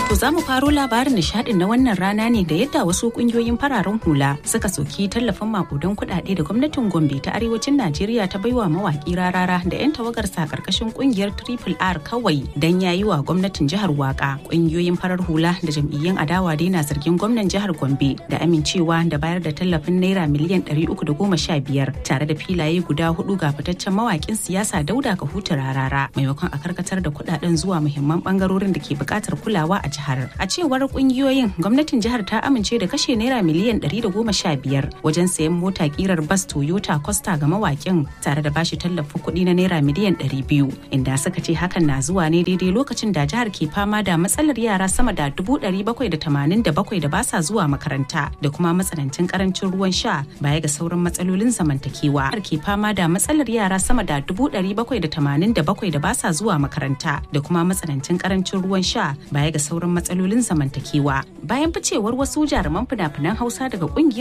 To za mu faro labarin nishadin na wannan rana ne da yadda wasu kungiyoyin fararen hula suka soki tallafin makudan kuɗaɗe da gwamnatin Gombe ta arewacin Najeriya ta baiwa mawaki rarara da 'yan tawagarsa karkashin kungiyar Triple R kawai dan yayi wa gwamnatin jihar waka. Kungiyoyin farar hula da jam'iyyun adawa dai na zargin gwamnan jihar Gombe da amincewa da bayar da tallafin naira miliyan 315 tare da filaye guda hudu ga fitaccen mawakin siyasa Dauda Kahutu rarara maimakon a karkatar da kuɗaɗen zuwa muhimman bangarorin da ke buƙatar kulawa a jihar. A cewar kungiyoyin gwamnatin jihar ta amince da kashe naira miliyan 115 wajen sayan mota kirar bas Toyota Costa ga mawakin tare da bashi tallafin kuɗi na naira miliyan 200 inda suka ce hakan na zuwa ne daidai lokacin da jihar ke fama da matsalar yara sama da 787 da ba sa zuwa makaranta da kuma matsanancin karancin ruwan sha baya ga sauran matsalolin zamantakewa. Jihar ke fama da matsalar yara sama da 787 da ba sa zuwa makaranta da kuma matsanancin karancin ruwan sha baya ga sauran matsalolin zamantakewa bayan ficewar wasu jaruman fina-finan hausa daga kungiyar